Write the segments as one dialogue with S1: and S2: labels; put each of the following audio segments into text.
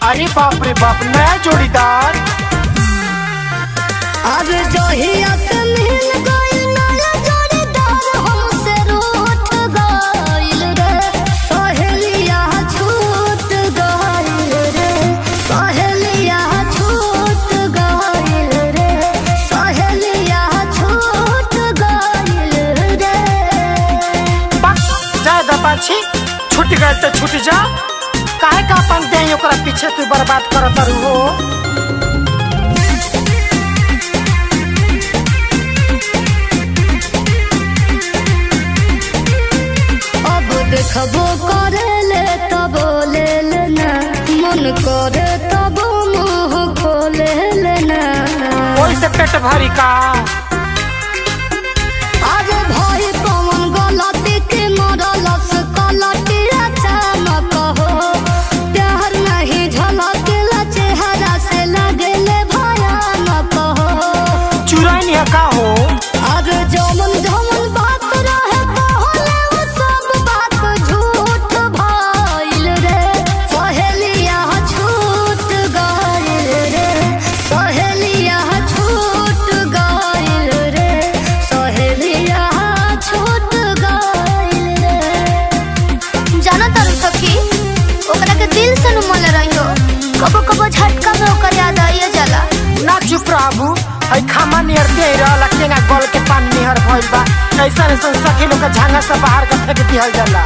S1: अरे बाप रे बाप नया जोड़ीदार
S2: अब जहिया से मिल गइल नया जोड़ीदार हमसे रूठ गइल रे सहेलिया छूट गइल रे सहेलिया छूट गइल रे सहेलिया छूट गइल रे
S1: बस ज्यादा पाछी छूट गए तो छूट जा काहे का अपन दे ओकरा पीछे तू बर्बाद करत रहू हो
S2: अब देखबो करेले तब ले लेना मन करे तब मुंह खोले लेना
S1: ओई से पेट भरी का
S2: अरे भाई कौन गलती के मरलस कलटी अचानक हो प्यार नहीं झलकेला चेहरा से लगेले भयानक हो
S1: चुराई नहीं का हो
S2: अरे जमन जमन बात रहे कहले वो सब बात झूठ भइल रे सहेलिया छूट गइल रे सहेलिया छूट गइल रे सहेलिया छूट गइल रे जाना तारू सखी ओकरा के दिल से नुमल रहियो कबो कबो झटका में ओकर याद आइए जाला
S1: ना चुप रहू हई खामा नियर दे रहला केना गल के पानी निहर भइल बा ऐसा ऐसा सखी लोग के झांगा से बाहर के फेंक दिहल जाला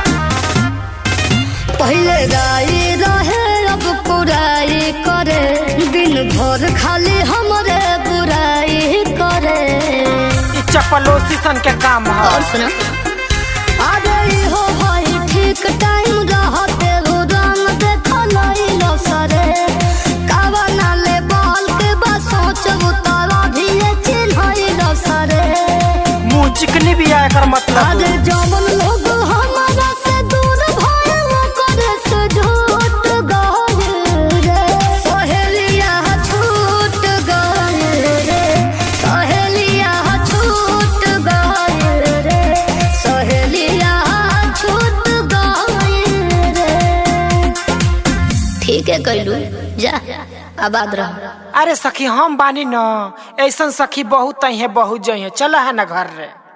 S2: पहले गाई रहे अब पुराई करे दिन भर खाली हमरे बुराई करे
S1: ई चपलोसी सन के काम है
S2: और सुना अरे हो भाई ठीक टाइम रहते हो रंग देखल लो सरे कावा नाले बाल के बस सोचबू तारा भी चिन्ह सरे
S1: मुंह चिकनी भी आया कर मतलब
S2: अरे जवन लोग हमारा से दूर भइल करे से झूठ गइल रे सहेलिया छूट गइल रे सहेलिया छूट गइल रे सहेलिया छूट गइल रे ठीक है कैलू जा आबाद रह
S1: अरे सखी हम बानी न ऐसन सखी बहुत है बहुत जई है चल है ना घर रे